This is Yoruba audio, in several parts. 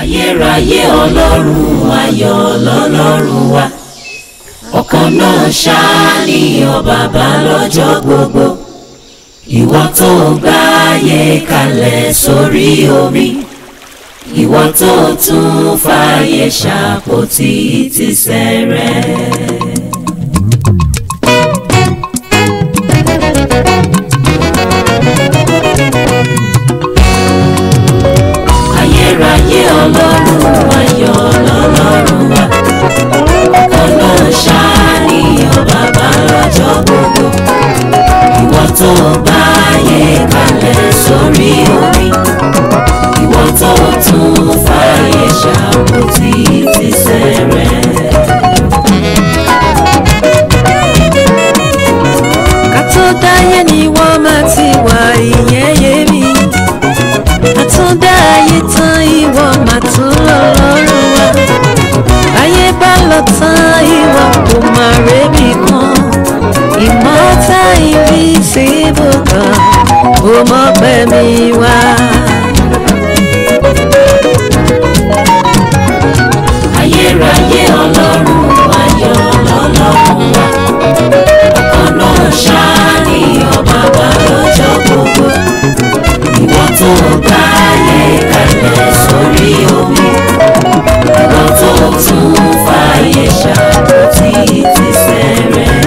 ayérayé ọlọ́run ayọ̀ lọ́lọ́run wa ọ̀kan náà ṣáàní ọ bàbá lọ́jọ́ gbogbo ìwọ tó gbáyé kalẹ̀ sórí omi ìwọ tó tún fàyè ṣàpótí tìsẹ̀ rẹ̀. ayérayé ọlọ́run ayọ̀ lọ́lọ́run wa ọ̀kan náà ṣáàní ọ bàbá lọ́jọ́ gbogbo ìwọ tó gbáyé kalẹ̀ sórí omi ìwọ tó tún fàyè ṣàpótí tìsẹ̀ rẹ̀. ká tó dáyé ni wọ́n máa ti wà ìyẹn yé mi àtúndá ayé tán ìwọ máa tún lọ lọ́rùn wa ayé bá lọ tán ìwọ kò máa rébi kan ìmọ̀ta invisible kan ó mọ̀ pẹ́ mi wá. ayérayé ọlọ́run ayọ̀ lọ́lọ́run wa ọ̀kan náà ṣáàní ọ bàbá lọ́jọ́ gbogbo ìwọ tó gbáyé kalẹ̀ sórí omi ìwọ tó tún fàyè ṣàpótí tìsẹ̀ rẹ̀.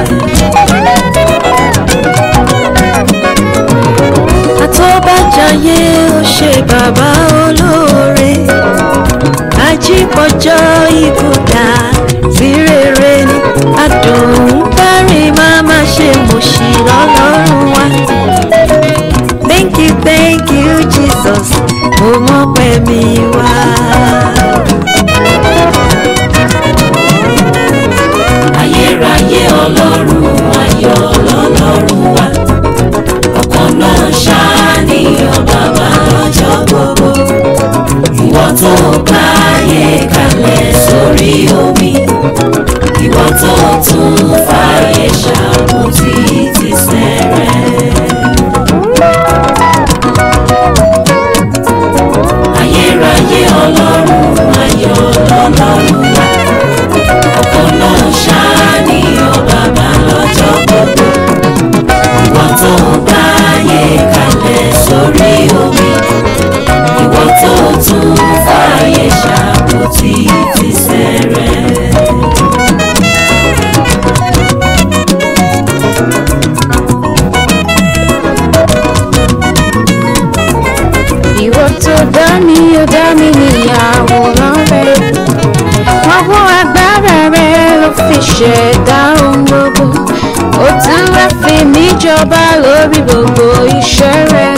àtọ́bàjáyé ó ṣe bàbá olóore ajípọ̀jọ́ ìkúdà sí rere ni adùn bárìn máa má ṣe mọ̀ṣì lọ́lọ́run wa. thank you thank you jesus mo mọ̀ pé mi wá. ayérayé ọlọ́run ayọ̀ lọ́lọ́run wa ọ̀kan náà ṣáàní ọ bàbá lọ́jọ́ gbogbo ìwọ tó gbáyé kalẹ̀ sórí omi ìwọ tó tún fàyè ṣàpótí tìsẹ̀ rẹ̀. ayérayé ọlọ́run ayọ̀ lọ́lọ́run wa ọkàn náà ṣáàní ọ bàbá lọ́jọ́ gbogbo ìwọ tó gbáyé kalẹ̀ sórí omi ìwọ tó tún fàyè ṣàpótí tìsẹ̀ rẹ̀. ìwọ tó dá mi ó dá mi ní àwòrán rẹ ọwọ́ agbára rẹ ló fi ṣẹ̀dá ohun gbogbo ó tún wá fi mí jọba lórí gbogbo iṣẹ́ rẹ